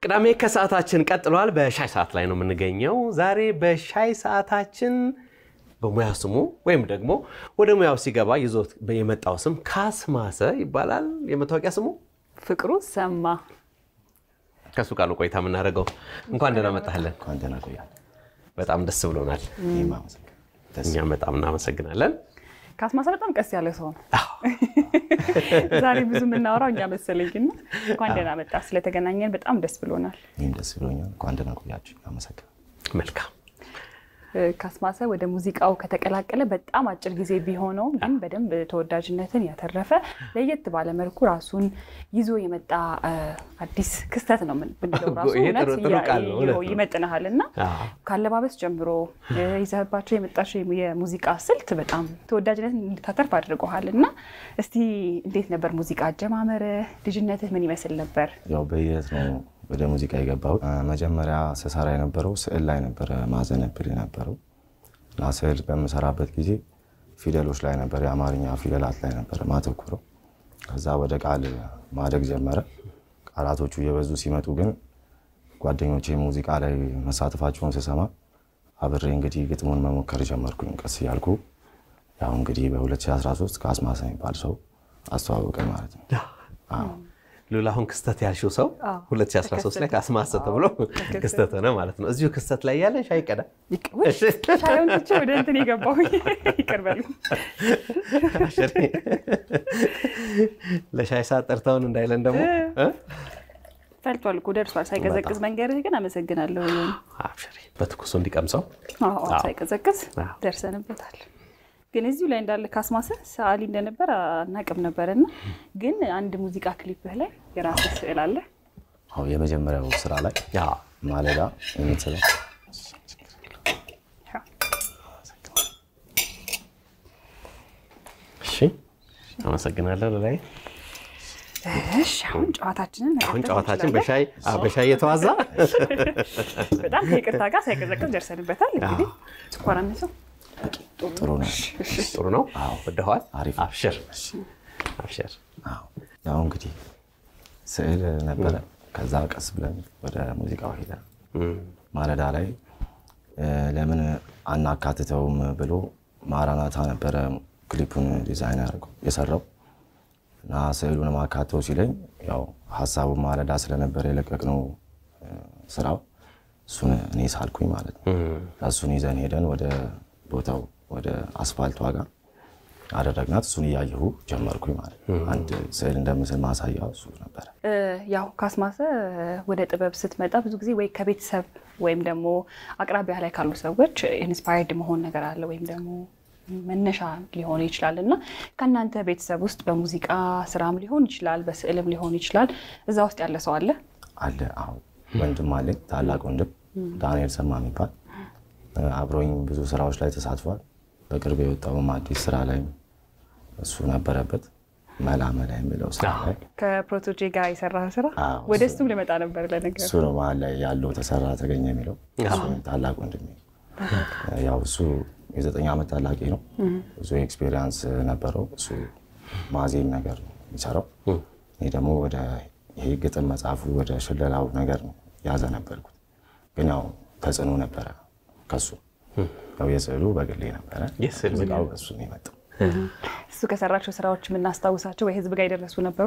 ቅዳሜ ከሰዓታችን ቀጥሏል። በሻይ ሰዓት ላይ ነው የምንገኘው። ዛሬ በሻይ ሰዓታችን በሙያ ስሙ ወይም ደግሞ ወደ ሙያው ሲገባ ይዞት የመጣው ስም ካስማሰ ይባላል። የመታወቂያ ስሙ ፍቅሩ ሰማ። ከእሱ ቃሉ ቆይታ የምናደርገው እንኳን ደህና መጣህልን። እንኳን ደህና ቆያል። በጣም ደስ ብሎናል። እኔም አመሰግናለሁ። ደስ እኛም በጣም እናመሰግናለን። ካስማሰ በጣም ቀስ ያለ ሰው ነው። ዛሬ ብዙ የምናወራው እኛ መሰለኝና እንኳን ደህና መጣ። ስለተገናኘን በጣም ደስ ብሎናል። እኔም ደስ ብሎኛል። እንኳን ደህና ቆያችሁ። አመሰግናለሁ። መልካም ካስማሰ ወደ ሙዚቃው ከተቀላቀለ በጣም አጭር ጊዜ ቢሆነውም ግን በደንብ ተወዳጅነትን ያተረፈ ለየት ባለ መልኩ ራሱን ይዞ የመጣ አዲስ ክስተት ነው ምን- ብንለው ራሱ ይሄ እውነት ጥሩ- ጥሩ ቃል ነው፣ እውነት ነው። ይመጥንሃል እና አዎ። ካለባበስ ጀምሮ ይዘህባቸው የመጣቸው የሙዚቃ ስልት በጣም ተወዳጅነትን እንድታተርፍ አድርገሃል እና እስቲ እንዴት ነበር ሙዚቃ አጀማመር? ልጅነትህ ምን ይመስል ነበር? ያው በሂደት ነው ወደ ሙዚቃ የገባሁት። አ፣ መጀመሪያ ስሰራ የነበረው ስዕል ላይ ነበረ ማዘነብል የነበረው እና ስዕል በምሰራበት ጊዜ ፊደሎች ላይ ነበር፣ የአማርኛ ፊደላት ላይ ነበረ ማተኩረው። ከዛ ወደ ቃል ማደግ ጀመረ። ቃላቶቹ እየበዙ ሲመጡ ግን ጓደኞቼ ሙዚቃ ላይ መሳተፋቸውን ስሰማ አብሬ እንግዲህ ግጥሙን መሞከር ጀመርኩኝ ቀስ እያልኩ። ያው እንግዲህ በ2013 ከአስማሰ የሚባል ሰው አስተዋወቀኝ ማለት ነው። አዎ። ሉላ አሁን ክስተት ያልሽው ሰው አዎ፣ 2013 ላይ ካስማሰ ተብሎ ክስተት ሆነ ማለት ነው። እዚሁ ክስተት ላይ ያለ ሻይ ቀዳ ውይ፣ ሻዩን ትቼ ወደ እንትን የገባሁ ይቅር በሉ። ለሻይ ሰዓት ጠርተውን እንዳይለን ደግሞ እ? ፈልቷል እኮ ደርሷል። ሳይቀዘቅዝ መንገድህ ግን አመሰግናለሁ። አብሽሪ በትኩሱ እንዲቀምሰው አዎ፣ አዎ፣ ሳይቀዘቅዝ አዎ። ደርሰንበታል። ግን እዚሁ ላይ እንዳለ ካስማሰ ሰዓሊ እንደነበር አናቅም ነበርና ግን አንድ ሙዚቃ ክሊፕህ ላይ የራስህ ስዕል አለ። አዎ የመጀመሪያው ስራ ላይ ያ ማለዳ የምትለው እሺ አመሰግናለሁ ላይ እሺ፣ አሁን ጨዋታችንን አሁን መቀጠል ጨዋታችን እንችላለን። በሻይ አዎ፣ በሻይ የተዋዛ በጣም ከይቅርታ ጋር ሳይቀዘቅዝ ደርሰንበታል። እንግዲህ ስኳር አነሰው ጥሩ ነው። ጥሩ ነው ወደኋል አሪፍ። አብሽር አብሽር አዎ ያው እንግዲህ ስዕል ነበረ። ከዛ ቀስ ብለን ወደ ሙዚቃው ሄደን ማለዳ ላይ እ፣ ለምን አናካትተውም ብሎ ማራናታ ነበረ ክሊፑን ዲዛይን ያደርገው የሰራው እና ስዕሉን ማካተው ሲለኝ ያው ሀሳቡ ማለዳ ስለነበረ የለቀቅነው እ፣ ስራው እሱን እኔ ሳልኩኝ ማለት ነው። እሱን ይዘን ሄደን ወደ ቦታው ወደ አስፋልቷ ጋር አደረግናት። እሱን እያየሁ ጀመርኩኝ ማለት ነው። አንድ ስዕል እንደምስል ማሳያ እሱ ነበረ። እ፣ ያው ካስማሰ ወደ ጥበብ ስትመጣ ብዙ ጊዜ ወይ ከቤተሰብ ወይም ደግሞ አቅራቢያ ላይ ካሉ ሰዎች ኢንስፓየርድ መሆን ነገር አለ ወይም ደግሞ መነሻ ሊሆን ይችላል እና ከእናንተ ቤተሰብ ውስጥ በሙዚቃ ስራም ሊሆን ይችላል፣ በስዕልም ሊሆን ይችላል። እዛ ውስጥ ያለ ሰው አለ? አለ አዎ፣ ወንድም አለኝ ታላቅ ወንድም ዳንኤል ሰማ የሚባል እ፣ አብሮኝ ብዙ ስራዎች ላይ ተሳትፏል። በቅርብ የወጣውም አዲስ ስራ ላይ እሱ ነበረበት። መላ መላ የሚለው ስራ ላይ ከፕሮቶጄ ጋር የሰራ ስራ አዎ፣ ወደ እሱም ልመጣ ነበር ለነገሩ። እሱ ነው መሀል ላይ ያለው ተሰራ ተገኘ የሚለው እሱ ታላቅ ወንድሜ ያው እሱ የዘጠኝ ዓመት ታላቂ ነው። ብዙ ኤክስፔሪንስ ነበረው። እሱ ማዜም ነገር ነው የሚሰራው። እኔ ደግሞ ወደ ይሄ ግጥም መጽሐፉ ወደ ሽለላው ነገር ነው ያዘ ነበርኩት። ግን ያው ተጽዕኖ ነበረ ከሱ ያው የስዕሉ በግሌ ነበረ፣ የስዕሉ ሙዚቃው በሱ ነው የመጣው። እሱ ከሰራቸው ስራዎች የምናስታውሳቸው ወይ ህዝብ ጋር የደረሱ ነበሩ?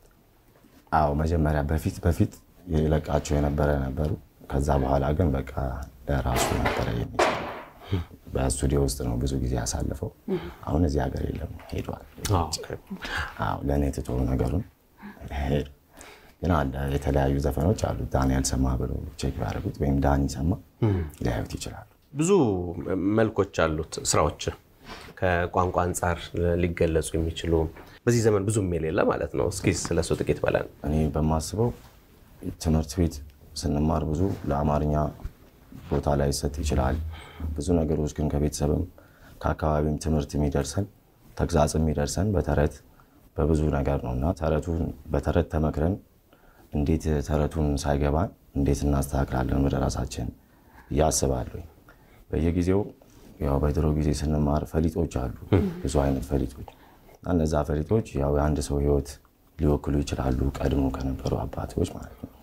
አዎ መጀመሪያ በፊት በፊት የለቃቸው የነበረ ነበሩ። ከዛ በኋላ ግን በቃ ለራሱ ነበረ የሚሰራው። በስቱዲዮ ውስጥ ነው ብዙ ጊዜ ያሳልፈው። አሁን እዚህ ሀገር የለም ሄዷል። አዎ ለእኔ ትቶ ነገሩን ሄድ ግን አለ የተለያዩ ዘፈኖች አሉ። ዳንኤል ሰማ ብሎ ቼክ ቢያደርጉት ወይም ዳኒ ሰማ ሊያዩት ይችላሉ። ብዙ መልኮች አሉት ስራዎች ከቋንቋ አንጻር ሊገለጹ የሚችሉ በዚህ ዘመን ብዙም የሌለ ማለት ነው። እስኪ ስለሱ ጥቂት በለን። እኔ በማስበው ትምህርት ቤት ስንማር ብዙ ለአማርኛ ቦታ ላይ ይሰጥ ይችላል። ብዙ ነገሮች ግን ከቤተሰብም ከአካባቢም ትምህርት የሚደርሰን ተግዛጽ የሚደርሰን በተረት በብዙ ነገር ነው እና ተረቱን በተረት ተመክረን እንዴት ተረቱን ሳይገባን እንዴት እናስተካክላለን ወደ ራሳችን እያስባለሁ። በየጊዜው ያው በድሮ ጊዜ ስንማር ፈሊጦች አሉ፣ ብዙ አይነት ፈሊጦች እና እነዛ ፈሊጦች ያው የአንድ ሰው ህይወት ሊወክሉ ይችላሉ፣ ቀድሞ ከነበሩ አባቶች ማለት ነው።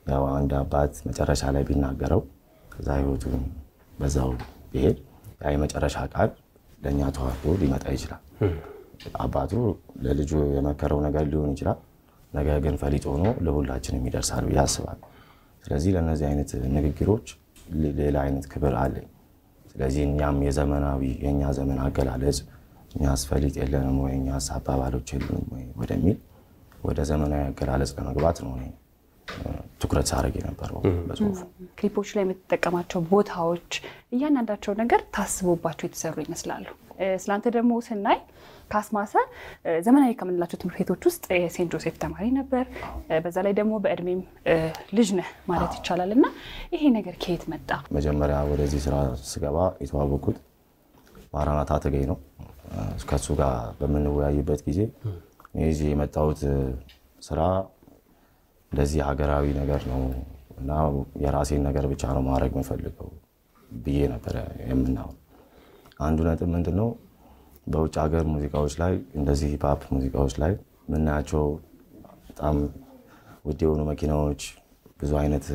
ያው አንድ አባት መጨረሻ ላይ ቢናገረው ከዛ ህይወቱ በዛው ቢሄድ ያ የመጨረሻ ቃል ለእኛ ተዋርዶ ሊመጣ ይችላል። አባቱ ለልጁ የመከረው ነገር ሊሆን ይችላል። ነገር ግን ፈሊጥ ሆኖ ለሁላችንም ይደርሳል ብዬ አስባለሁ። ስለዚህ ለእነዚህ አይነት ንግግሮች ሌላ አይነት ክብር አለኝ። ስለዚህ እኛም የዘመናዊ የእኛ ዘመን አገላለጽ እኛስ ፈሊጥ የለንም ወይ እኛስ አባባሎች የለንም ወይ ወደሚል ወደ ዘመናዊ አገላለጽ ለመግባት ነው እኔ ትኩረት ሳደርግ የነበረው በጽሁፉ። ክሊፖች ላይ የምትጠቀማቸው ቦታዎች እያንዳንዳቸው ነገር ታስቦባቸው የተሰሩ ይመስላሉ። ስለአንተ ደግሞ ስናይ ካስማሰ ዘመናዊ ከምንላቸው ትምህርት ቤቶች ውስጥ የሴንት ጆሴፍ ተማሪ ነበር። በዛ ላይ ደግሞ በእድሜም ልጅ ነህ ማለት ይቻላል። እና ይሄ ነገር ከየት መጣ? መጀመሪያ ወደዚህ ስራ ስገባ የተዋወቅኩት ማራናታ ተገኝ ነው። ከሱ ጋር በምንወያይበት ጊዜ እዚህ የመጣሁት ስራ እንደዚህ ሀገራዊ ነገር ነው እና የራሴን ነገር ብቻ ነው ማድረግ የምፈልገው ብዬ ነበረ የምናው አንዱ ነጥብ ምንድን ነው በውጭ ሀገር ሙዚቃዎች ላይ እንደዚህ ሂፓፕ ሙዚቃዎች ላይ የምናያቸው በጣም ውድ የሆኑ መኪናዎች፣ ብዙ አይነት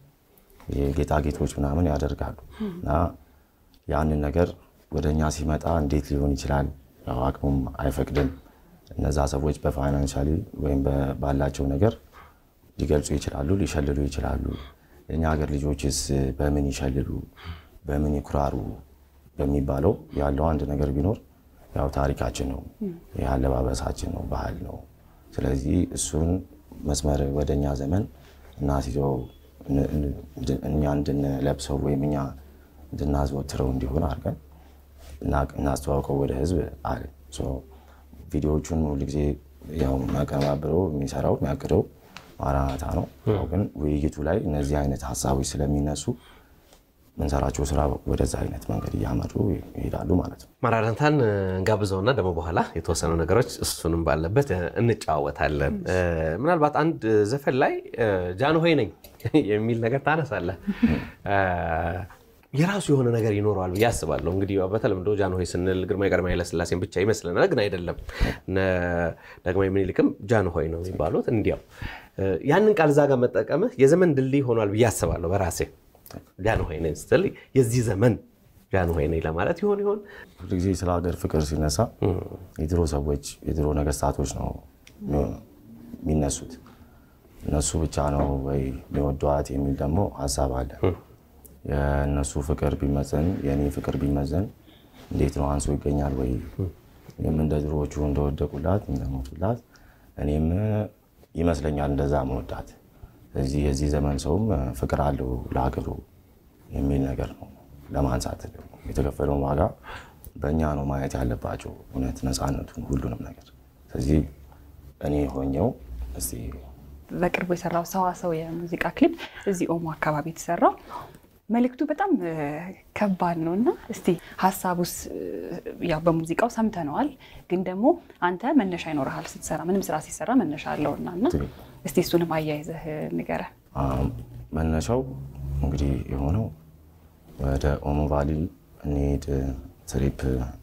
የጌጣጌጦች ምናምን ያደርጋሉ እና ያንን ነገር ወደ እኛ ሲመጣ እንዴት ሊሆን ይችላል? ያው አቅሙም አይፈቅድም። እነዛ ሰዎች በፋይናንሻሊ ወይም ባላቸው ነገር ሊገልጹ ይችላሉ፣ ሊሸልሉ ይችላሉ። የእኛ ሀገር ልጆችስ በምን ይሸልሉ፣ በምን ይኩራሩ በሚባለው ያለው አንድ ነገር ቢኖር ያው ታሪካችን ነው፣ የአለባበሳችን ነው፣ ባህል ነው። ስለዚህ እሱን መስመር ወደ እኛ ዘመን እናስይዘው እኛ እንድንለብሰው ወይም እኛ እንድናዘወትረው እንዲሆን አድርገን እናስተዋውቀው ወደ ህዝብ አለ። ቪዲዮዎቹን ሁልጊዜ ያው የሚያቀነባብረው የሚሰራው የሚያቅደው ማራናታ ነው። ያው ግን ውይይቱ ላይ እነዚህ አይነት ሀሳቦች ስለሚነሱ ምንሰራቸው ስራ ወደዛ አይነት መንገድ እያመሩ ይሄዳሉ ማለት ነው። ማራናታን እንጋብዘውና ደግሞ በኋላ የተወሰኑ ነገሮች እሱንም ባለበት እንጨዋወታለን። ምናልባት አንድ ዘፈን ላይ ጃንሆይ ነኝ የሚል ነገር ታነሳለህ። የራሱ የሆነ ነገር ይኖረዋል ብዬ አስባለሁ። እንግዲህ በተለምዶ ጃንሆይ ስንል ግርማዊ ቀዳማዊ ኃይለሥላሴን ብቻ ይመስለናል፣ ግን አይደለም። ዳግማዊ ምኒልክም ጃንሆይ ነው የሚባሉት። እንዲያው ያንን ቃል እዛ ጋር መጠቀምህ የዘመን ድልድይ ሆኗል ብዬ አስባለሁ በራሴ ጃንሆይ ነኝ ስትል የዚህ ዘመን ጃንሆይ ነኝ ለማለት ይሆን ይሆን? ሁሉ ጊዜ ስለ ሀገር ፍቅር ሲነሳ የድሮ ሰዎች የድሮ ነገስታቶች ነው የሚነሱት። እነሱ ብቻ ነው ወይ የሚወዷት የሚል ደግሞ ሀሳብ አለ። የእነሱ ፍቅር ቢመዘን የእኔ ፍቅር ቢመዘን እንዴት ነው አንሶ ይገኛል ወይ? እኔም እንደ ድሮዎቹ እንደወደቁላት እንደሞቱላት እኔም ይመስለኛል እንደዛ መወዳት እዚህ የዚህ ዘመን ሰውም ፍቅር አለው ለሀገሩ የሚል ነገር ነው ለማንሳት የተከፈለውን ዋጋ በእኛ ነው ማየት ያለባቸው፣ እውነት ነፃነቱን፣ ሁሉንም ነገር። ስለዚህ እኔ ሆኘው እስቲ በቅርቡ የሰራው ሰዋሰው የሙዚቃ ክሊፕ እዚህ ኦሞ አካባቢ የተሰራው መልእክቱ በጣም ከባድ ነው እና እስቲ ሀሳቡስ ያው በሙዚቃው ሰምተነዋል፣ ግን ደግሞ አንተ መነሻ ይኖርሃል ስትሰራ፣ ምንም ስራ ሲሰራ መነሻ አለውና እና እስቲ እሱንም አያይዘህ ንገረን። መነሻው እንግዲህ የሆነው ወደ ኦሞ ቫሊ እንሂድ ትሪፕ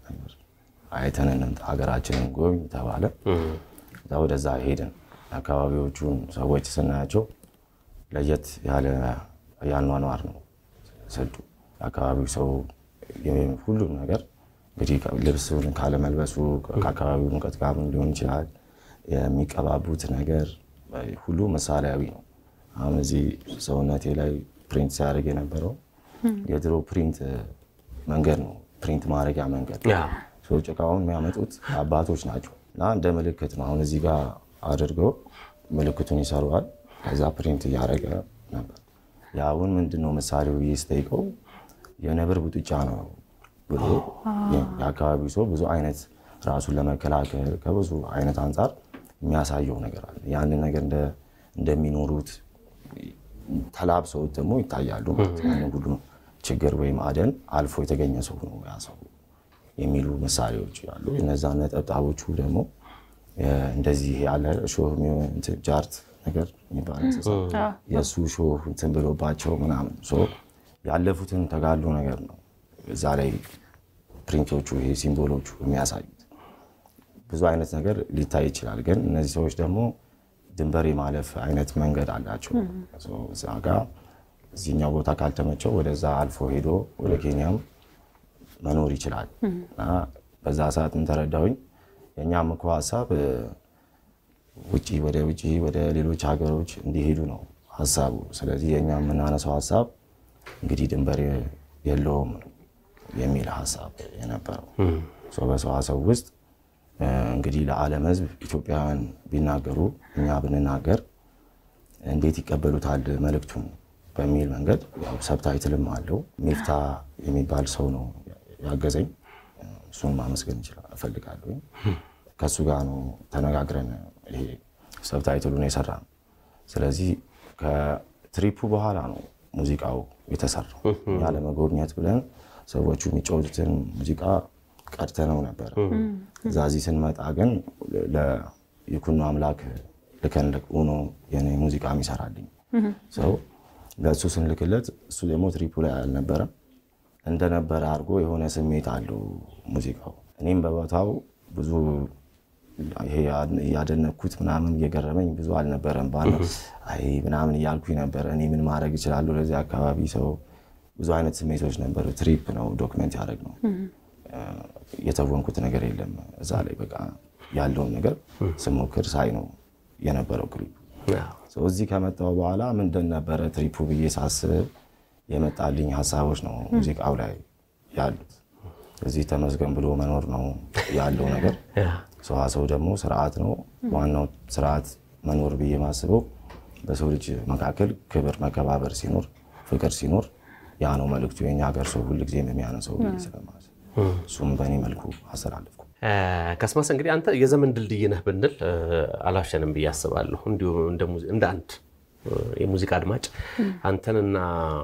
አይተን እንምጣ ሀገራችንን ጎብኝ ተባለ። እዛ ወደዛ ሄድን። አካባቢዎቹን ሰዎች ስናያቸው ለየት ያለ ያኗኗር ነው ስልቱ። የአካባቢው ሰው ሁሉም ነገር እንግዲህ ልብሱን ካለመልበሱ ከአካባቢው ሙቀት ጋር ሊሆን ይችላል። የሚቀባቡት ነገር ሁሉ ምሳሌያዊ ነው። አሁን እዚህ ሰውነቴ ላይ ፕሪንት ሲያደርግ የነበረው የድሮ ፕሪንት መንገድ ነው። ፕሪንት ማድረጊያ መንገድ ሰው ጭቃውን የሚያመጡት አባቶች ናቸው እና እንደ ምልክት ነው። አሁን እዚህ ጋር አድርገው ምልክቱን ይሰሩዋል። ከዛ ፕሪንት እያደረገ ነበር። የአሁን ምንድነው ምሳሌው ብዬ ስጠይቀው የነብር ቡጥጫ ነው ብሎ የአካባቢው ሰው ብዙ አይነት ራሱን ለመከላከል ከብዙ አይነት አንጻር የሚያሳየው ነገር አለ። ያንን ነገር እንደሚኖሩት ተላብሰው ደግሞ ይታያሉ ማለት ነው። ሁሉ ችግር ወይም አደን አልፎ የተገኘ ሰው ነው ያ ሰው የሚሉ ምሳሌዎች አሉ። እነዛ ነጠብጣቦቹ ደግሞ እንደዚህ ያለ ሾህ ጃርት ነገር የሚባል እንስሳ የእሱ ሾህ እንትን ብሎባቸው ምናምን ያለፉትን ተጋሉ ነገር ነው እዛ ላይ ፕሪንቶቹ ይሄ ሲምቦሎቹ የሚያሳዩት ብዙ አይነት ነገር ሊታይ ይችላል። ግን እነዚህ ሰዎች ደግሞ ድንበር የማለፍ አይነት መንገድ አላቸው። እዛ ጋ እዚህኛው ቦታ ካልተመቸው ወደዛ አልፎ ሄዶ ወደ ኬንያም መኖር ይችላል እና በዛ ሰዓት ምን ተረዳሁኝ የእኛም እኮ ሀሳብ ውጭ ወደ ውጭ ወደ ሌሎች ሀገሮች እንዲሄዱ ነው ሀሳቡ። ስለዚህ የእኛ የምናነሳው ሀሳብ እንግዲህ ድንበር የለውም የሚል ሀሳብ የነበረው በሰዋሰው ውስጥ እንግዲህ ለዓለም ሕዝብ ኢትዮጵያውያን ቢናገሩ እኛ ብንናገር እንዴት ይቀበሉታል መልእክቱን በሚል መንገድ ሰብታይትልም አለው። ሚፍታ የሚባል ሰው ነው ያገዘኝ። እሱን ማመስገን እፈልጋለሁ። ከእሱ ጋር ነው ተነጋግረን ይሄ ሰብታይትሉን የሰራ ነው። ስለዚህ ከትሪፑ በኋላ ነው ሙዚቃው የተሰራው። እኛ ለመጎብኘት ብለን ሰዎቹ የሚጫወቱትን ሙዚቃ ቀድተነው ነበረ። እዛ እዚህ ስንመጣ ግን ለይኩኖ አምላክ ልከን ሆኖ የኔ ሙዚቃ የሚሰራልኝ ሰው ለእሱ ስንልክለት እሱ ደግሞ ትሪፑ ላይ አልነበረም። እንደነበረ አድርጎ የሆነ ስሜት አለው ሙዚቃው። እኔም በቦታው ብዙ ይሄ እያደነኩት ምናምን እየገረመኝ ብዙ አልነበረም። ባለ አይ ምናምን እያልኩኝ ነበረ። እኔ ምን ማድረግ እችላለሁ ለዚህ አካባቢ ሰው ብዙ አይነት ስሜቶች ነበሩ። ትሪፕ ነው ዶክመንት ያደረግ ነው። የተወንኩት ነገር የለም እዛ ላይ በቃ ያለውን ነገር ስሞክር ሳይ ነው የነበረው ክሊፕ። እዚህ ከመጣሁ በኋላ ምንድን ነበረ ትሪፑ ብዬ ሳስብ የመጣልኝ ሀሳቦች ነው ሙዚቃው ላይ ያሉት። እዚህ ተመስገን ብሎ መኖር ነው ያለው ነገር። ሰዋሰው ደግሞ ስርዓት ነው። ዋናው ስርዓት መኖር ብዬ ማስበው በሰው ልጅ መካከል ክብር፣ መከባበር ሲኖር፣ ፍቅር ሲኖር ያ ነው መልዕክቱ። የኛ ሀገር ሰው ሁልጊዜም የሚያነሰው ብዬ ስለማስብ እሱም በእኔ መልኩ አስተላለፍኩ። ካስማሰ እንግዲህ አንተ የዘመን ድልድይ ነህ ብንል አላሸንም ብዬ አስባለሁ። እንዲሁ እንደ አንድ የሙዚቃ አድማጭ አንተንና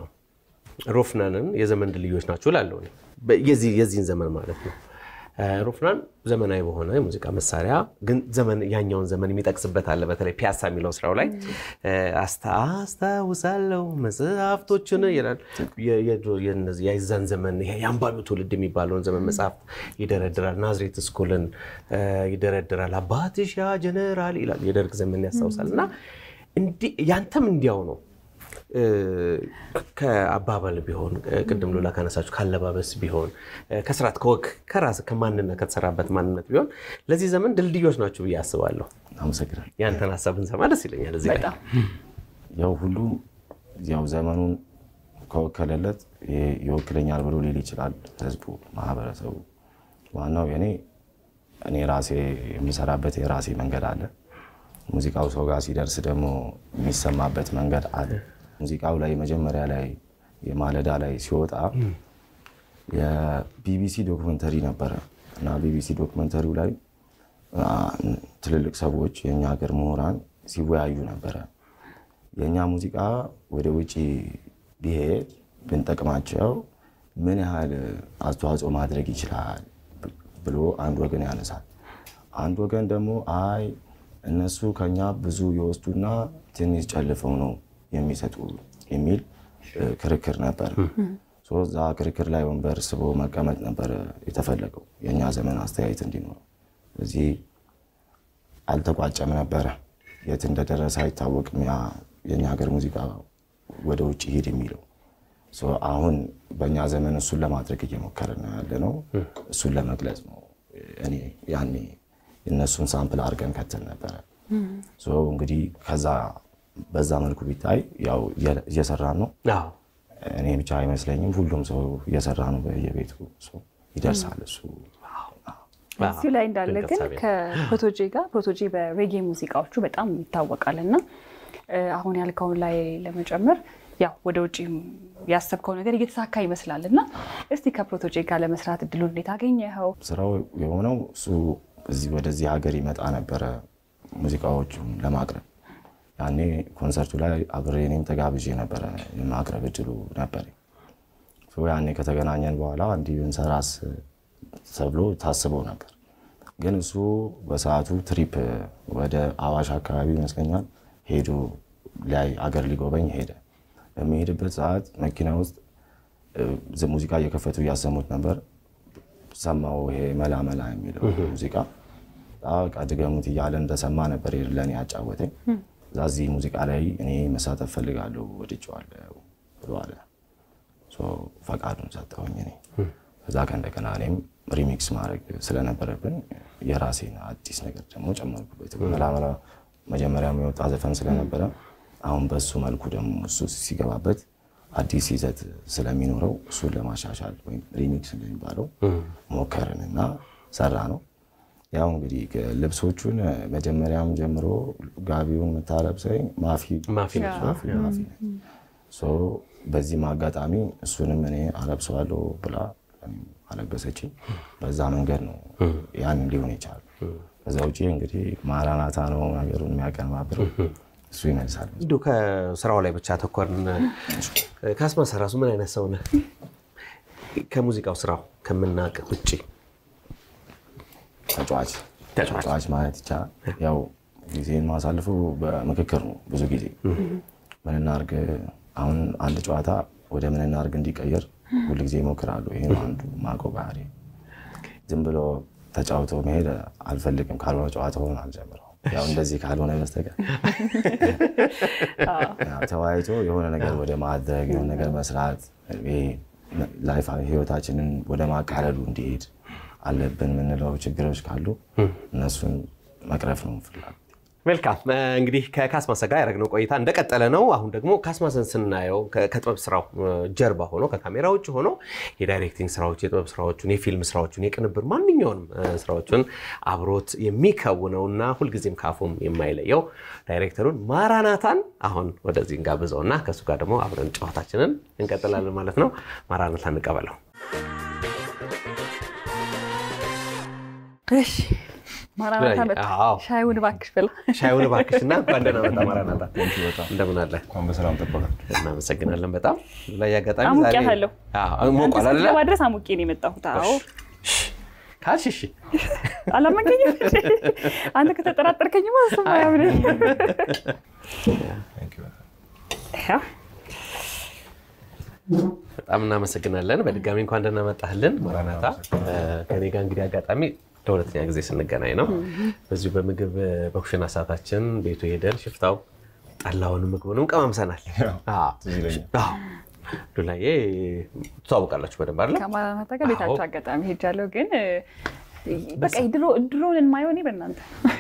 ሮፍናንን የዘመን ድልድዮች ናቸው እላለሁ። የዚህን ዘመን ማለት ነው። ሮፍናን ዘመናዊ በሆነ የሙዚቃ መሳሪያ ግን ያኛውን ዘመን የሚጠቅስበት አለ። በተለይ ፒያሳ የሚለው ስራው ላይ አስታውሳለሁ መጽሐፍቶችን ይላል። የዛን ዘመን የአንባቢው ትውልድ የሚባለውን ዘመን መጽሐፍት ይደረድራል። ናዝሬት ስኩልን ይደረድራል። አባትሽ ያ ጀነራል ይላል። የደርግ ዘመን ያስታውሳል። እና ያንተም እንዲያው ነው ከአባባል ቢሆን ቅድም ሎላ ካነሳችሁ ካለባበስ ቢሆን ከስርዓት ከወግ ከራስ ከማንነት ከተሰራበት ማንነት ቢሆን ለዚህ ዘመን ድልድዮች ናቸው ብዬ አስባለሁ። አመሰግናለሁ። ያንተን ሀሳብ ብንሰማ ደስ ይለኛል። እዚህ ላይ ያው ሁሉም ያው ዘመኑን ከወከለለት ይወክለኛል ብሎ ሊል ይችላል። ህዝቡ፣ ማህበረሰቡ። ዋናው የኔ እኔ ራሴ የምሰራበት የራሴ መንገድ አለ። ሙዚቃው ሰው ጋር ሲደርስ ደግሞ የሚሰማበት መንገድ አለ። ሙዚቃው ላይ መጀመሪያ ላይ የማለዳ ላይ ሲወጣ የቢቢሲ ዶክመንተሪ ነበረ እና ቢቢሲ ዶክመንተሪው ላይ ትልልቅ ሰዎች የእኛ ሀገር ምሁራን ሲወያዩ ነበረ። የእኛ ሙዚቃ ወደ ውጭ ቢሄድ ብንጠቅማቸው ምን ያህል አስተዋጽኦ ማድረግ ይችላል ብሎ አንድ ወገን ያነሳል። አንድ ወገን ደግሞ አይ እነሱ ከኛ ብዙ የወስዱና ትንሽ ጨልፈው ነው የሚሰጡ የሚል ክርክር ነበር። እዛ ክርክር ላይ ወንበር ስቦ መቀመጥ ነበር የተፈለገው የእኛ ዘመን አስተያየት እንዲኖረው። እዚህ አልተቋጨም ነበረ። የት እንደደረሰ አይታወቅም። ያ የእኛ ሀገር ሙዚቃ ወደ ውጭ ሂድ የሚለው አሁን በእኛ ዘመን እሱን ለማድረግ እየሞከርን ያለ ነው። እሱን ለመግለጽ ነው። እኔ ያኔ የእነሱን ሳምፕል አድርገን ከተል ነበረ። እንግዲህ ከዛ በዛ መልኩ ቢታይ ያው እየሰራን ነው። እኔ ብቻ አይመስለኝም፣ ሁሉም ሰው እየሰራ ነው። በየቤቱ ይደርሳል እሱ። እዚሁ ላይ እንዳለ ግን ከፕሮቶጄ ጋር ፕሮቶጄ በሬጌ ሙዚቃዎቹ በጣም ይታወቃል እና አሁን ያልከውን ላይ ለመጨመር ያው ወደ ውጭ ያሰብከው ነገር እየተሳካ ይመስላል እና እስቲ ከፕሮቶጄ ጋር ለመስራት እድሉን እንዴት አገኘኸው? ስራው የሆነው እሱ እዚህ ወደዚህ ሀገር ይመጣ ነበረ ሙዚቃዎቹን ለማቅረብ ያኔ ኮንሰርቱ ላይ አብሬ እኔም ተጋብዤ ነበረ የማቅረብ እድሉ ነበር። ያኔ ከተገናኘን በኋላ እንዲህ ብንሰራስ ተብሎ ታስበው ነበር። ግን እሱ በሰዓቱ ትሪፕ ወደ አዋሽ አካባቢ ይመስለኛል ሄዶ ላይ አገር ሊጎበኝ ሄደ። በሚሄድበት ሰዓት መኪና ውስጥ ሙዚቃ እየከፈቱ እያሰሙት ነበር። ሰማው ይሄ መላ መላ የሚለው ሙዚቃ በቃ ድገሙት እያለ እንደሰማ ነበር ለእኔ ያጫወተኝ። እዛ እዚህ ሙዚቃ ላይ እኔ መሳተፍ ፈልጋለሁ ወድጄዋለሁ ብሎ አለ። ፈቃዱን ሰጠሁኝ እኔ እዛ ከእንደገና እኔም ሪሚክስ ማድረግ ስለነበረብን የራሴን አዲስ ነገር ደግሞ ጨመርኩበት። መላመላ መጀመሪያም የወጣ ዘፈን ስለነበረ አሁን በሱ መልኩ ደግሞ እሱ ሲገባበት አዲስ ይዘት ስለሚኖረው እሱን ለማሻሻል ወይም ሪሚክስ እንደሚባለው ሞከርን እና ሰራ ነው። ያው እንግዲህ ልብሶቹን መጀመሪያም ጀምሮ ጋቢውን የምታለብሰኝ ማፊ ማፊ ነች። ማፊ በዚህም አጋጣሚ እሱንም እኔ አለብሰዋለሁ ብላ አለበሰችኝ። በዛ መንገድ ነው ያን ሊሆን ይቻላል። ከዛ ውጭ እንግዲህ ማራናታ ነው ነገሩን የሚያቀነባብረው እሱ ይመልሳል። እንዲሁ ከስራው ላይ ብቻ ተኮርን። ካስማሰ ራሱ ምን አይነት ሰው ነህ? ከሙዚቃው ስራው ከምናውቅ ውጭ ተጫዋች ተጫዋች ተጫዋች ማለት ይቻላል። ያው ጊዜን ማሳልፈው በምክክር ነው። ብዙ ጊዜ ምን እናድርግ፣ አሁን አንድ ጨዋታ ወደ ምን እናድርግ እንዲቀየር ሁል ጊዜ ይሞክራሉ። ይሄ ነው አንዱ ማውቀው ባህሪ። ዝም ብሎ ተጫውቶ መሄድ አልፈልግም። ካልሆነ ጨዋታውን አልጀምረው ያው እንደዚህ ካልሆነ በስተቀር ያው ተወያይቶ የሆነ ነገር ወደ ማድረግ የሆነ ነገር መስራት ላይፍ ህይወታችንን ወደ ማቃለሉ እንዲሄድ አለብን የምንለው ችግሮች ካሉ እነሱን መቅረፍ ነው ፍላጎት። መልካም እንግዲህ ከካስማሰ ጋር ያደረግነው ቆይታ እንደቀጠለ ነው። አሁን ደግሞ ካስማሰን ስናየው ከጥበብ ስራው ጀርባ ሆኖ ከካሜራ ውጭ ሆኖ የዳይሬክቲንግ ስራዎች፣ የጥበብ ስራዎቹን፣ የፊልም ስራዎቹን፣ የቅንብር ማንኛውንም ስራዎችን አብሮት የሚከውነውና ሁልጊዜም ካፉም የማይለየው ዳይሬክተሩን ማራናታን አሁን ወደዚህ እንጋብዘውና ከእሱ ጋር ደግሞ አብረን ጨዋታችንን እንቀጥላለን ማለት ነው። ማራናታ እንቀበለው። እሺ ማራናታ መጣ። አዎ። ሻይውን እባክሽ ብላ ሻይውን እባክሽ እና እንኳን ደህና መጣ ማራናታ። እንደምን አለ? እንኳን በሰላም ጠበቃል። እናመሰግናለን በጣም ላይ አጋጣሚ አሙቄያታለሁ። ሞቋል አይደለ? ለማድረስ አሙቄ ነው የመጣሁት። አዎ ካልሽ እሺ አላመንከኝም? አንተ ከተጠራጠርከኝማ እሱማ አያምንም። ያው በጣም እናመሰግናለን። በድጋሚ እንኳን ደህና መጣህልን ማራናታ። ከኔ ጋር እንግዲህ አጋጣሚ ለሁለተኛ ጊዜ ስንገናኝ ነው። በዚሁ በምግብ በኩሽና ሰዓታችን ቤቱ ሄደን ሽፍታው ጠላውንም ምግቡንም ቀማምሰናል። አዎ። አዎ። ዱላዬ ትተዋወቃላችሁ በደንብ አይደለ? ከማራናታ ጋር ቤታቸው አጋጣሚ ሄጃለሁ፣ ግን በቃ ድሮ ድሮን የማየው እኔ በእናንተ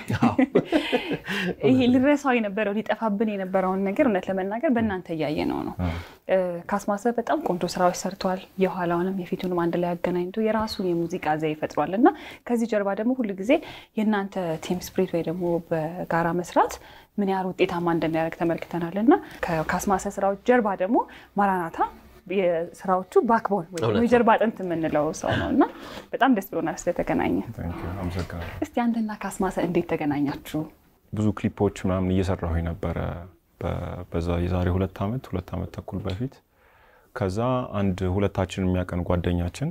ይሄ ልረሳው የነበረው ሊጠፋብን የነበረውን ነገር እውነት ለመናገር በእናንተ እያየ ነው ነው። ካስማሰ በጣም ቆንጆ ስራዎች ሰርተዋል። የኋላውንም የፊቱንም አንድ ላይ አገናኝቶ የራሱን የሙዚቃ ዘዬ ፈጥሯል እና ከዚህ ጀርባ ደግሞ ሁሉ ጊዜ የእናንተ ቲም ስፕሪት ወይ ደግሞ በጋራ መስራት ምን ያህል ውጤታማ እንደሚያደርግ ተመልክተናል እና ከካስማሰ ስራዎች ጀርባ ደግሞ ማራናታ የስራዎቹ ባክቦን ወይ ደግሞ የጀርባ አጥንት የምንለው ሰው ነው እና በጣም ደስ ብሎናል ስለተገናኘ። አመሰግናለሁ። እስቲ አንተና ካስማሰ እንዴት ተገናኛችሁ? ብዙ ክሊፖች ምናምን እየሰራሁ ነበረ በዛ የዛሬ ሁለት ዓመት ሁለት ዓመት ተኩል በፊት። ከዛ አንድ ሁለታችን የሚያቀን ጓደኛችን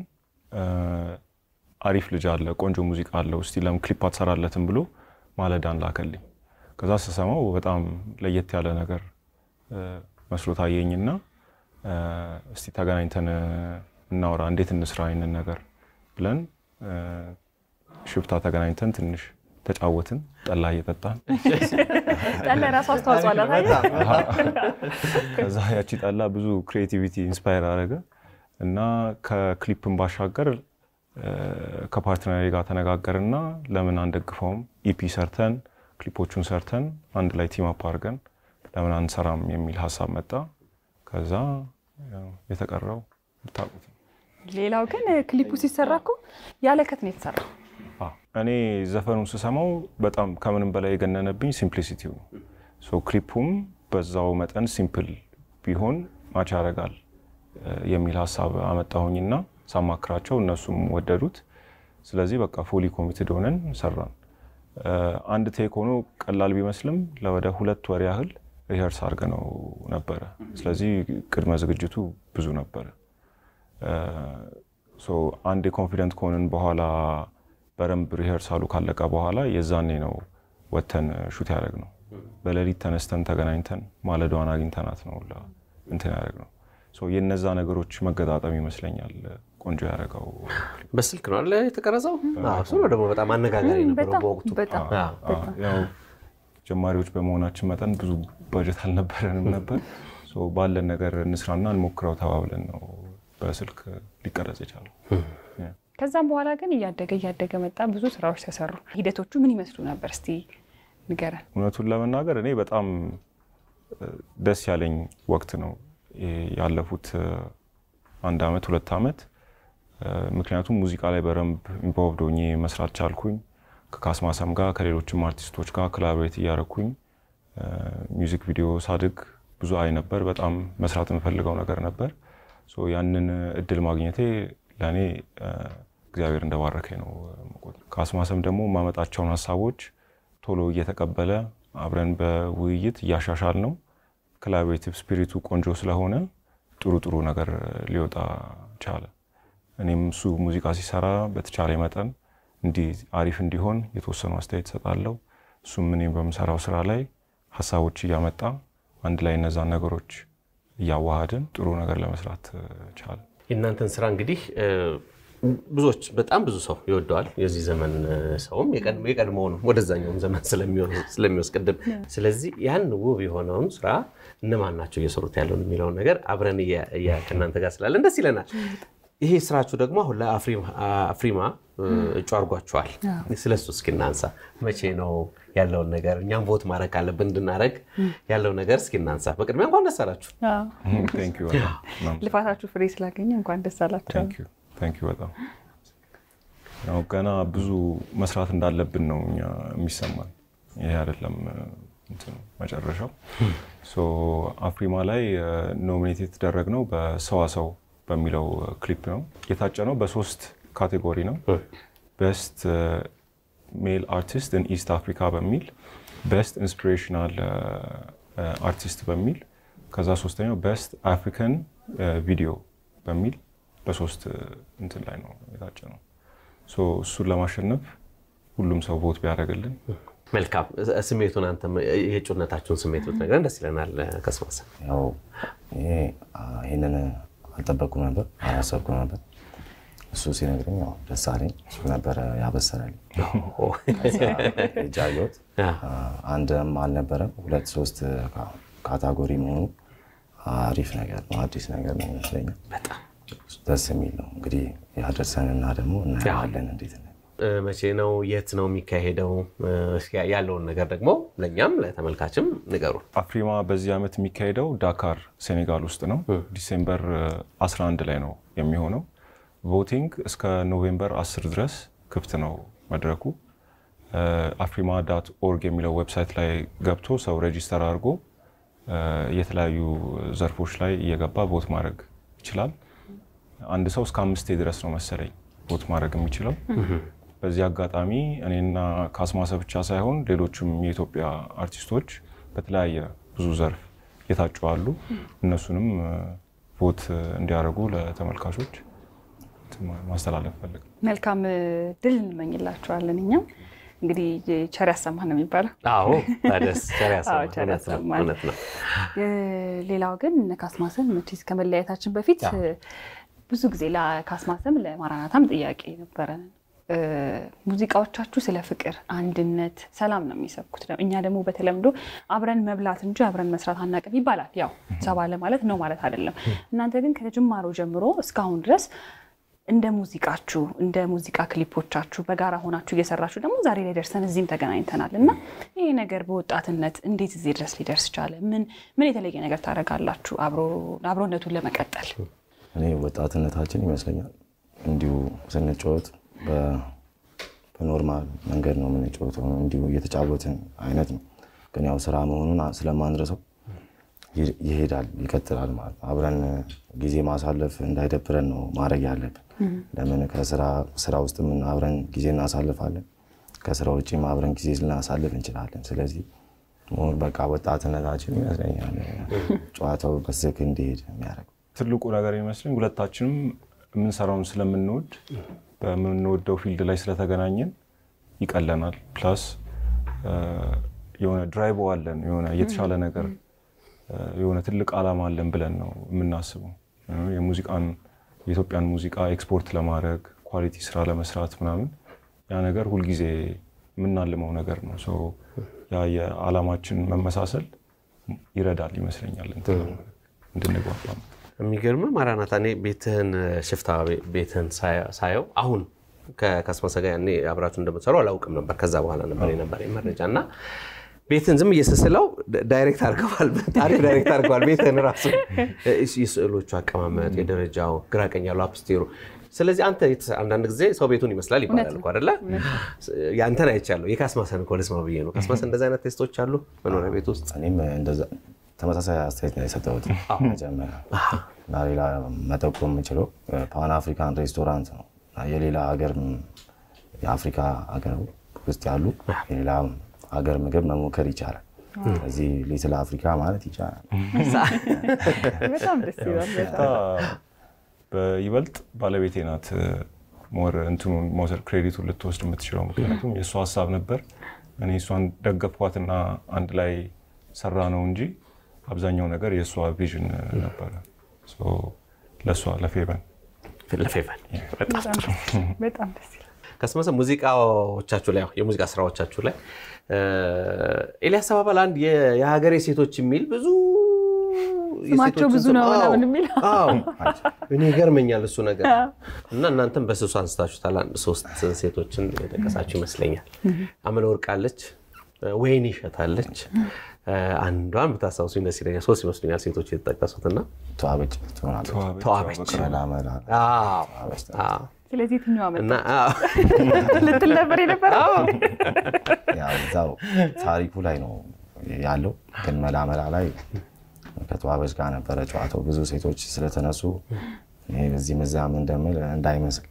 አሪፍ ልጅ አለ፣ ቆንጆ ሙዚቃ አለው፣ እስቲ ለምን ክሊፕ አትሰራለትም ብሎ ማለዳን ላከልኝ። ከዛ ስሰማው በጣም ለየት ያለ ነገር መስሎ ታየኝና እስቲ ተገናኝተን እናውራ፣ እንዴት እንስራ ይንን ነገር ብለን ሽፍታ ተገናኝተን ትንሽ ተጫወትን፣ ጠላ እየጠጣን ጠላ የራሱ አስተዋጽኦ አላት አይደል? ከዛ ያቺ ጠላ ብዙ ክሬቲቪቲ ኢንስፓየር አደረገ እና ከክሊፕን ባሻገር ከፓርትነሪ ጋር ተነጋገርና ለምን አንደግፈውም ኢፒ ሰርተን ክሊፖቹን ሰርተን አንድ ላይ ቲም አፕ አድርገን ለምን አንሰራም የሚል ሀሳብ መጣ። ከዛ ያው የተቀረው ብታውቁት ነው። ሌላው ግን ክሊፑ ሲሰራ እኮ ያለ ከት ነው የተሰራው። አዎ፣ እኔ ዘፈኑን ስሰማው በጣም ከምንም በላይ የገነነብኝ ሲምፕሊሲቲው ነው። ሶ ክሊፑም በዛው መጠን ሲምፕል ቢሆን ማች ያደርጋል የሚል ሀሳብ አመጣሁኝና ሳማክራቸው እነሱም ወደዱት። ስለዚህ በቃ ፎሊ ኮሚትድ ሆነን ሰራን። አንድ ቴክ ሆኖ ቀላል ቢመስልም ለወደ ሁለት ወር ያህል ሪኸርስ አድርገነው ነበረ። ስለዚህ ቅድመ ዝግጅቱ ብዙ ነበረ። ሶ አንድ የኮንፊደንት ከሆንን በኋላ በደንብ ሪኸርሳሉ ካለቀ በኋላ የዛኔ ነው ወተን ሹት ያደረግነው። በሌሊት ተነስተን ተገናኝተን ማለዳዋን አግኝተናት ነው ሁላ እንትን ያደረግነው። ሶ የነዛ ነገሮች መገጣጠም ይመስለኛል ቆንጆ ያደረገው በስልክ ነው አለ የተቀረጸው። አዎ፣ እሱ ነው ደግሞ በጣም አነጋጋሪ ነበረው በጣም በወቅቱ። በጣም አዎ። ያው ጀማሪዎች በመሆናችን መጠን ብዙ በጀት አልነበረንም ነበር። ሶ ባለን ነገር እንስራና እንሞክረው ተባብለን ነው በስልክ ሊቀረጽ የቻለው። ከዛም በኋላ ግን እያደገ እያደገ መጣ። ብዙ ስራዎች ተሰሩ። ሂደቶቹ ምን ይመስሉ ነበር? እስቲ ንገረን። እውነቱን ለመናገር እኔ በጣም እ፣ ደስ ያለኝ ወቅት ነው ይሄ ያለፉት እ፣ አንድ አመት ሁለት አመት እ፣ ምክንያቱም ሙዚቃ ላይ በደንብ ኢንቮልቭድ ሆኜ መስራት ቻልኩኝ። ከካስማሰም ጋር ከሌሎችም አርቲስቶች ጋር ኮላቦሬት እያደረኩኝ እ፣ ሚውዚክ ቪዲዮ ሳድግ ብዙ አይ ነበር። በጣም መስራት የምፈልገው ነገር ነበር። ሶ ያንን እድል ማግኘቴ ለእኔ እ፣ እግዚአብሔር እንደባረከኝ ነው የምቆጥረው። ካስማሰም ደግሞ የማመጣቸውን ሀሳቦች ቶሎ እየተቀበለ አብረን በውይይት እያሻሻል ነው። ኮላቦሬቲቭ ስፒሪቱ ቆንጆ ስለሆነ ጥሩ ጥሩ ነገር ሊወጣ ቻለ። እኔም እሱ ሙዚቃ ሲሰራ በተቻለ መጠን እንዲህ አሪፍ እንዲሆን የተወሰኑ አስተያየት እሰጣለሁ። እሱም እኔም በምሰራው ስራ ላይ ሀሳቦች እያመጣ አንድ ላይ እነዛን ነገሮች እያዋሃድን ጥሩ ነገር ለመስራት እ፣ ቻለ። የእናንተን ስራ እንግዲህ እ፣ ብዙዎች በጣም ብዙ ሰው ይወደዋል። የዚህ ዘመን እ፣ ሰውም የቀድሞ- የቀድሞውንም ወደዛኛውም ዘመን ስለሚወ- ስለሚወስቅድም ስለዚህ ያን ውብ የሆነውን ስራ እነማን ናቸው እየሰሩት ያለውን የሚለውን ነገር አብረን እያ- እያ- ከእናንተ ጋር ስላለን ደስ ይለናል። ይሄ ስራችሁ ደግሞ አሁን ለአፍሪማ እ፣ እጩ አድርጓችኋል። ስለሱ እስኪ እናንሳ። መቼ ነው ያለውን ነገር እኛም ቮት ማድረግ ካለብን እንድናደረግ ያለው ነገር እስኪ እናንሳ። በቅድሚያ እንኳን ደስ አላችሁ። ቴንክ ዩ በጣም እናመሰግናለን። ልፋታችሁ ፍሬ ስላገኘ እንኳን ደስ አላቸው። ቴንክ ዩ ቴንክ ዩ በጣም ያው ገና ብዙ መስራት እንዳለብን ነው እኛ የሚሰማን። ይሄ አይደለም እ፣ እንትኑ መጨረሻው። ሶ አፍሪማ ላይ ኖሚኔት የተደረግነው በሰዋሰው በሚለው ክሊፕ ነው የታጨነው። በሶስት ካቴጎሪ ነው። ቤስት ሜል አርቲስት ኢን ኢስት አፍሪካ በሚል ቤስት ኢንስፒሬሽናል አርቲስት በሚል ከዛ ሶስተኛው ቤስት አፍሪካን ቪዲዮ በሚል በሶስት እ፣ እንትን ላይ ነው የታጨ ነው። ሶ እሱን ለማሸነፍ ሁሉም ሰው ቮት ቢያደርግልን መልካም ስሜቱን አንተ የእጩነታችሁን ስሜት ብትነግረን ደስ ይለናል። ከስማሰ ያው ይሄ አ፣ ይሄንን አልጠበቅኩም ነበር፣ አላሰብኩም ነበር። እሱ ሲነግረኝ ያው ደስ አለኝ። እሱ ነበረ ያበሰራል። ጃዮት አንድም አልነበረም ሁለት ሶስት ካ- ካታጎሪ መሆኑ አሪፍ ነገር ነው፣ አዲስ ነገር ነው ይመስለኛል። ደስ የሚል ነው። እንግዲህ ያደርሰንና ደግሞ እናየዋለን እንዴት ነው። መቼ ነው የት ነው የሚካሄደው? እስኪ ያለውን ነገር ደግሞ ለእኛም ለተመልካችም ንገሩ። አፍሪማ በዚህ ዓመት የሚካሄደው ዳካር ሴኔጋል ውስጥ ነው። ዲሴምበር እ, 11 ላይ ነው የሚሆነው። ቮቲንግ እስከ ኖቬምበር 10 ድረስ ክፍት ነው መድረኩ። አፍሪማ ዳት ኦርግ የሚለው ዌብሳይት ላይ ገብቶ ሰው ሬጂስተር አድርጎ እ, የተለያዩ ዘርፎች ላይ እየገባ ቮት ማድረግ ይችላል። አንድ ሰው እስከ አምስቴ ድረስ ነው መሰለኝ ቮት ማድረግ የሚችለው። በዚህ አጋጣሚ እኔና ካስማሰ ብቻ ሳይሆን ሌሎችም የኢትዮጵያ አርቲስቶች በተለያየ ብዙ ዘርፍ የታጩ አሉ። እነሱንም እ, ቮት እንዲያደርጉ ለተመልካቾች እንትን ማስተላለፍ ፈልግ መልካም ድል እንመኝላችኋለን። እኛም እንግዲህ ቸር ያሰማን ነው የሚባለው። አዎ ታዲያስ ቸር ያሰማን። አዎ፣ ቸር እውነት ነው፣ ያሰማን። እውነት ነው። ሌላው ግን እነ ካስማሰን መቼስ ከመለያየታችን በፊት ብዙ ጊዜ ለካስማሰም ለማራናታም ጥያቄ ነበረን። እ፣ ሙዚቃዎቻችሁ ስለ ፍቅር፣ አንድነት፣ ሰላም ነው የሚሰብኩት። እኛ ደግሞ በተለምዶ አብረን መብላት እንጂ አብረን መስራት አናውቅም ይባላል። ያው ሰባ ለማለት ነው ማለት አይደለም። እናንተ ግን ከጅማሮ ጀምሮ እስካሁን ድረስ እንደ ሙዚቃችሁ እንደ ሙዚቃ ክሊፖቻችሁ በጋራ ሆናችሁ እየሰራችሁ ደግሞ ዛሬ ላይ ደርሰን እዚህም ተገናኝተናል እና ይሄ ነገር በወጣትነት እንዴት እዚህ ድረስ ሊደርስ ቻለ? ምን ምን የተለየ ነገር ታደርጋላችሁ አብሮ- አብሮነቱን ለመቀጠል? እኔ ወጣትነታችን ይመስለኛል እንዲሁ ስንጫወት በ- በኖርማል መንገድ ነው የምንጫወተው፣ እንዲሁ እየተጫወትን አይነት ነው። ግን ያው ስራ መሆኑን ስለማንረሰው ይ- ይሄዳል፣ ይቀጥላል ማለት ነው። አብረን ጊዜ ማሳለፍ እንዳይደብረን ነው ማድረግ ያለብን። ለምን ከስራ ስራ ውስጥ ምን አብረን ጊዜ እናሳልፋለን፣ ከስራ ውጭም አብረን ጊዜ ልናሳልፍ እንችላለን። ስለዚህ ሞር በቃ ወጣትነታችን ይመስለኛል ጨዋታው በስክ እንዲሄድ የሚያደርገው ትልቁ ነገር ይመስለኝ ሁለታችንም የምንሰራውን ስለምንወድ በምንወደው ፊልድ ላይ ስለተገናኘን ይቀለናል። ፕላስ የሆነ ድራይቭ አለን የሆነ የተሻለ ነገር እ፣ የሆነ ትልቅ ዓላማ አለን ብለን ነው የምናስበው። የሙዚቃን የኢትዮጵያን ሙዚቃ ኤክስፖርት ለማድረግ ኳሊቲ ስራ ለመስራት ምናምን ያ ነገር ሁልጊዜ የምናልመው ነገር ነው። ሶ ያ የዓላማችን መመሳሰል ይረዳል ይመስለኛል እንትን እንድንግባባ። የሚገርም ማራናታ፣ እኔ ቤትህን ሽፍታ ቤትህን ሳየው አሁን ከካስማሰ ጋር ያኔ አብራችሁ እንደምትሰሩ አላውቅም ነበር። ከዛ በኋላ ነበር የነበረ መረጃ እና ቤትን ዝም እየስስለው ዳይሬክት አድርገዋል። ታሪክ ዳይሬክት አድርገዋል። ቤትን ራሱ የስዕሎቹ አቀማመጥ፣ የደረጃው ግራቀኝ ያሉ አፕስቴሩ። ስለዚህ አንተ አንዳንድ ጊዜ ሰው ቤቱን ይመስላል ይባላል እኮ አይደለ? ያንተን አይቻለሁ። የካስማሰን እኮ ልስማ ብዬ ነው። ካስማሰን እንደዚህ አይነት ቴስቶች አሉ መኖሪያ ቤት ውስጥ? እኔም እንደዛ ተመሳሳይ አስተያየት ነው የሰጠሁት መጀመሪያ እና ሌላ መጠቆም የምችለው ፓን አፍሪካን ሬስቶራንት ነው። የሌላ ሀገር የአፍሪካ ሀገር ውስጥ ያሉ የሌላ ሀገር ምግብ መሞከር ይቻላል። ስለዚህ ሊትል አፍሪካ ማለት ይቻላል። በጣም ደስ ይላል። በይበልጥ ባለቤቴ ናት ሞር እንትኑን መውሰድ ክሬዲቱን ልትወስድ የምትችለው ምክንያቱም የእሷ ሀሳብ ነበር። እኔ እሷን ደገፍኳትና አንድ ላይ ሰራ ነው እንጂ አብዛኛው ነገር የእሷ ቪዥን ነበረ። ለእሷ ለፌቨን ለፌቨን በጣም ደስ ይላል። ካስማሰ ሙዚቃዎቻችሁ ላይ የሙዚቃ ስራዎቻችሁ ላይ ኤልያስ አባባል አንድ የሀገሬ ሴቶች የሚል ብዙ ስማቸው ብዙ ነው ምናምን የሚል እኔ ይገርመኛል እሱ ነገር እና እናንተም በስሱ አንስታችሁታል። አንድ ሶስት ሴቶችን የጠቀሳችሁ ይመስለኛል። አመለ ወርቅ አለች፣ ወይን ይሸታለች። አንዷን ብታስታውሱኝ ደስ ይለኛል። ሶስት ይመስሉኛል ሴቶች የተጠቀሱት እና ተዋበች ትሆናለች። ተዋበች መላመላ ስለዚህ የትኛዋ መጣ እና ልትል ነበር የነበረ ያው እዛው ታሪኩ ላይ ነው ያለው። ግን መላመላ ላይ ከተዋበች ጋር ነበረ ጨዋታው። ብዙ ሴቶች ስለተነሱ እኔ በዚህ መዛም እንደምል እንዳይመስል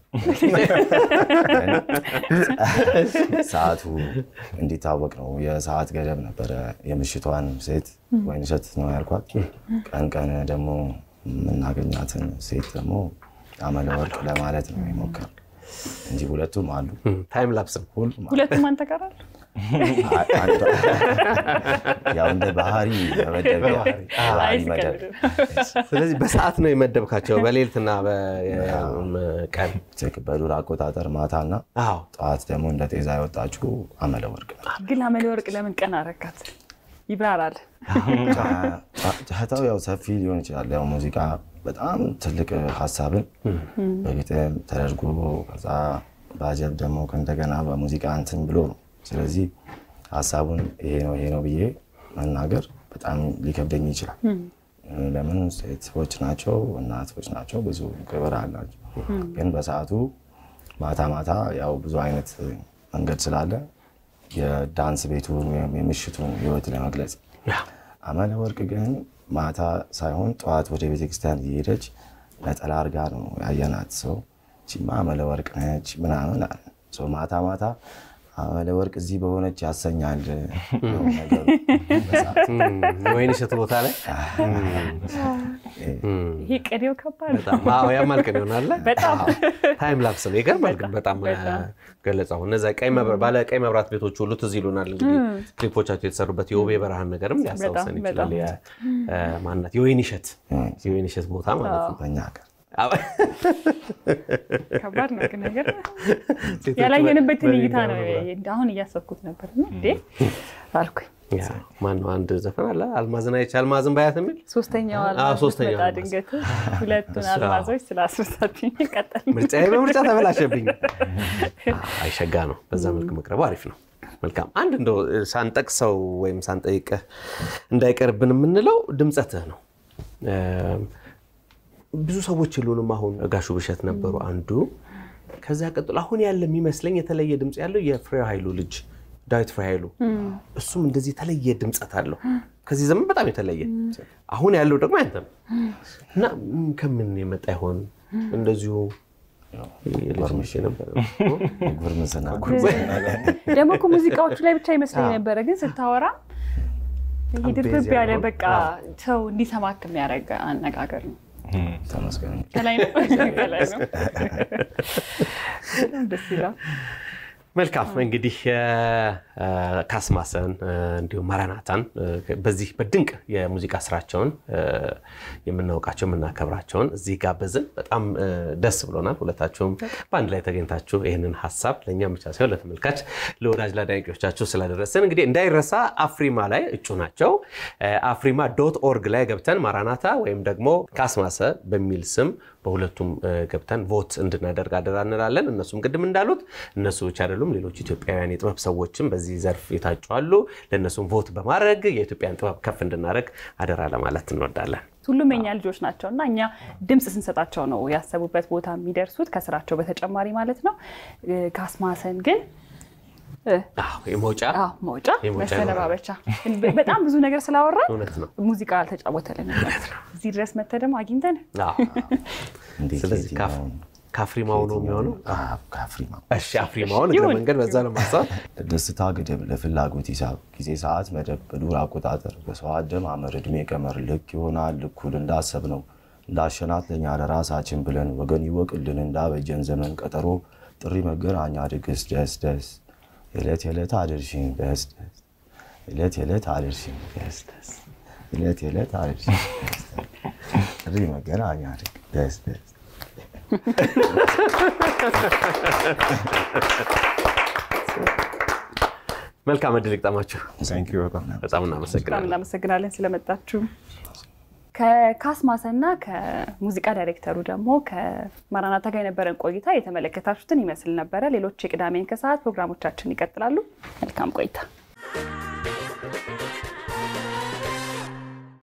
ሰዓቱ እንዲታወቅ ነው። የሰዓት ገደብ ነበረ። የምሽቷን ሴት ወይንሸት ነው ያልኳት። ቀን ቀን ደግሞ የምናገኛትን ሴት ደግሞ አመለ ወርቅ ለማለት ነው የሞከር እንጂ ሁለቱም አሉ። ታይም ላፕስም ሁሉም አሉ። ሁለቱም አንተ ጋር አሉ። አንዷ- ያው እንደ ባህሪ መመደቢያ ባህሪ መደብ ስለዚህ በሰዓት ነው የመደብካቸው በሌሊትና በቀን ትክ በዱር አቆጣጠር ማታና አዎ ጠዋት ደግሞ እንደ ጤዛ የወጣችው አመለ ወርቅ ነው። ግን አመለ ወርቅ ለምን ቀን አረካት? ይብራራል። ጨዋታው ያው ሰፊ ሊሆን ይችላል። ያው ሙዚቃ በጣም ትልቅ ሀሳብን በግጥም ተደርጎ ከዛ በአጀብ ደግሞ እንደገና በሙዚቃ እንትን ብሎ ነው። ስለዚህ ሀሳቡን ይሄ ነው ይሄ ነው ብዬ መናገር በጣም ሊከብደኝ ይችላል። ለምን ሴቶች ናቸው፣ እናቶች ናቸው፣ ብዙ ክብር አላቸው። ግን በሰዓቱ ማታ ማታ ያው ብዙ አይነት መንገድ ስላለ የዳንስ ቤቱን ወይም የምሽቱን ህይወት ለመግለጽ አመለ ወርቅ ግን ማታ ሳይሆን ጠዋት ወደ ቤተክርስቲያን እየሄደች ነጠላ አድርጋ ነው ያየናት። ሰው ቺማ አመለ ወርቅ ነች ምናምን አለ። ሰው ማታ ማታ አመለ ወርቅ እዚህ በሆነች ያሰኛል ነው ነገሩ። በሰዓቱ ወይን እሸት ቦታ ላይ ይሄ ቅኔው ከባድ ነው። በጣም አዎ ያማልቀን ይሆናል። በጣም ታይም ላፕስ ነው ይገርማል። ግን በጣም በጣም። ገለጻው እነዚ ባለ ቀይ መብራት ቤቶች ሁሉ ትዝ ይሉናል። እንግዲህ ክሊፖቻቸው የተሰሩበት የውቤ በረሃን ነገርም ሊያስታውሰን በጣም፣ ይችላል። የ- ማናት የወይን እሸት የወይን እሸት ቦታ ማለት ነው። በእኛ ሀገር አዎ። ከባድ ነው ግን ነገር ሴቶቹ ያላየንበትን በሌሊት እይታ ነው። በመብራት። አሁን እያሰብኩት ነበር እና እንዴ አልኩኝ። ያ፣ ማነው አንድ ዘፈን አለ አልማዝን አይቼ አልማዝን ባያት የሚል ሶስተኛው አዎ፣ አልማዝ ሶስተኛው ስትመጣ አልማዝ። ድንገት ሁለቱን እሱ፣ አዎ። አልማዞች ስላስረሳችኝ ቀጠል ምርጫዬ በምርጫ ተበላሸብኝ። አይሸጋ ነው። በዛ መልክ መቅረቡ አሪፍ ነው። መልካም አንድ እንደው ሳንጠቅሰው ወይም ሳንጠይቅህ እንዳይቀርብን የምንለው ድምፀትህ ነው። እም፣ ብዙ ሰዎች የሉንም። አሁን ጋሹ ብሸት ነበሩ አንዱ። ከዛ ቀጥሎ አሁን ያለ የሚመስለኝ የተለየ ድምፅ ያለው የፍሬ ኃይሉ ልጅ ዳዊት ፍሬ ኃይሉ እሱም እንደዚህ የተለየ ድምፀት አለው። ከዚህ ዘመን በጣም የተለየ አሁን ያለው ደግሞ ያንተ ነው እና ም፣ ከምን የመጣ ይሆን እንደዚሁ የልጅ ነበር ጉርምስና ደግሞ እኮ ሙዚቃዎቹ ላይ ብቻ ይመስለኝ ነበረ፣ ግን ስታወራ ይሄ በጣም ድርብብ ቤዝ ያለ ያለው። በቃ ሰው እንዲሰማክ የሚያደርግ አነጋገር ነው። ተመስገን። ከላይ ነው ከላይ ነው። በጣም ደስ ይላል። መልካም እንግዲህ ካስማሰን እንዲሁም ማራናታን በዚህ በድንቅ የሙዚቃ ስራቸውን የምናውቃቸው የምናከብራቸውን እዚህ ጋበዝን። በጣም ደስ ብሎናል። ሁለታችሁም በአንድ ላይ ተገኝታችሁ ይህንን ሀሳብ ለእኛም ብቻ ሳይሆን ለተመልካች ለወዳጅ ለአድናቂዎቻችሁ ስላደረስን እንግዲህ እንዳይረሳ አፍሪማ ላይ እጩ ናቸው። አፍሪማ ዶት ኦርግ ላይ ገብተን ማራናታ ወይም ደግሞ ካስማሰ በሚል ስም በሁለቱም ገብተን ቮት እንድናደርግ አደራ እንላለን። እነሱም ቅድም እንዳሉት እነሱ ብቻ አይደሉም፣ ሌሎች ኢትዮጵያውያን የጥበብ ሰዎችም በዚህ ዘርፍ የታጩ አሉ። ለእነሱም ቮት በማድረግ የኢትዮጵያን ጥበብ ከፍ እንድናደርግ አደራ ለማለት እንወዳለን። ሁሉም የኛ ልጆች ናቸው እና እኛ ድምፅ ስንሰጣቸው ነው ያሰቡበት ቦታ የሚደርሱት ከስራቸው በተጨማሪ ማለት ነው። ካስማሰን ግን የመውጫ መውጫ መሰነባበቻ በጣም ብዙ ነገር ስላወራ እውነት ነው። ሙዚቃ አልተጫወተልን። እዚህ ድረስ መተህ ደግሞ አግኝተን ስለዚህ ከአፍሪማው ነው የሚሆነው። ከአፍሪማ እሺ አፍሪማውን እግረ መንገድ በዛ ለማሳብ ደስታ ገደብ ለፍላጎት ሂሳብ ጊዜ ሰዓት መደብ በዱር አቆጣጠር በሰው አደማመር እድሜ ቀመር ልክ ይሆናል እኩል እንዳሰብ ነው እንዳሸናት ለኛ ለራሳችን ብለን ወገን ይወቅልን እንዳበጀን ዘመን ቀጠሮ ጥሪ መገናኛ ድግስ ደስ ደስ የዕለት የዕለት አድርሽኝ ደስ ደስ የዕለት የዕለት አድርሽኝ ደስ ደስ የዕለት የዕለት አድርሽኝ ደስ ደስ ጥሪ መገናኛ ድግስ ደስ ደስ መልካም እድል ይግጠማችሁ። ታንኪዩ በጣም በጣም በጣም እናመሰግናለን። እናመሰግናለን ስለመጣችሁ። ከካስማሰና ከሙዚቃ ዳይሬክተሩ ደግሞ ከማራናታ ጋር የነበረን ቆይታ የተመለከታችሁትን ይመስል ነበረ። ሌሎች የቅዳሜን ከሰዓት ፕሮግራሞቻችን ይቀጥላሉ። መልካም ቆይታ